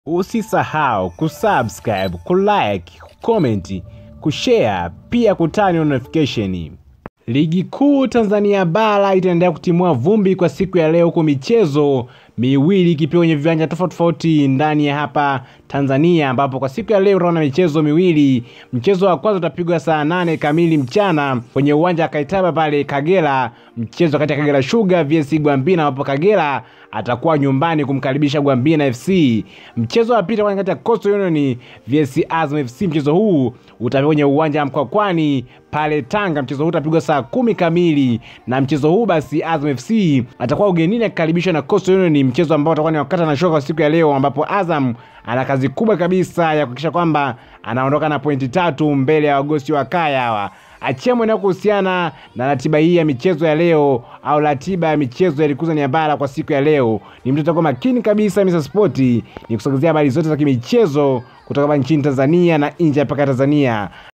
Usisahau kusubscribe, kulike, kucomment, kushare pia kutani notification. Ligi kuu Tanzania bara itaendelea kutimua vumbi kwa siku ya leo huku michezo miwili ikipigwa kwenye viwanja tofauti tofauti ndani ya hapa Tanzania, ambapo kwa siku ya leo utaona michezo miwili. Mchezo wa kwanza utapigwa saa nane kamili mchana kwenye uwanja wa Kaitaba pale Kagera, mchezo kati ya Kagera Sugar vs Gwambina, ambapo Kagera atakuwa nyumbani kumkaribisha Gwambina FC. Mchezo wa pili kati ya Coastal Union vs Azam FC, mchezo huu utapigwa kwenye uwanja wa Mkwakwani pale Tanga. Mchezo huu utapigwa saa kumi kamili, na mchezo huu basi Azam FC atakuwa ugenini akikaribishwa na Coastal Union, mchezo ambao utakuwa ni wakati na shoka siku ya leo, ambapo Azam ana kazi kubwa kabisa ya kuhakikisha kwamba anaondoka na pointi tatu mbele ya wagosi wa kaya hawa. Achia mweneo kuhusiana na ratiba hii ya michezo ya leo au ratiba ya michezo ya ligi kuu Tanzania bara kwa siku ya leo. Ni mtu atakuwa makini kabisa Mr. Sport ni kusogezea habari zote za kimichezo kutoka hapa nchini Tanzania na nje ya mpaka Tanzania.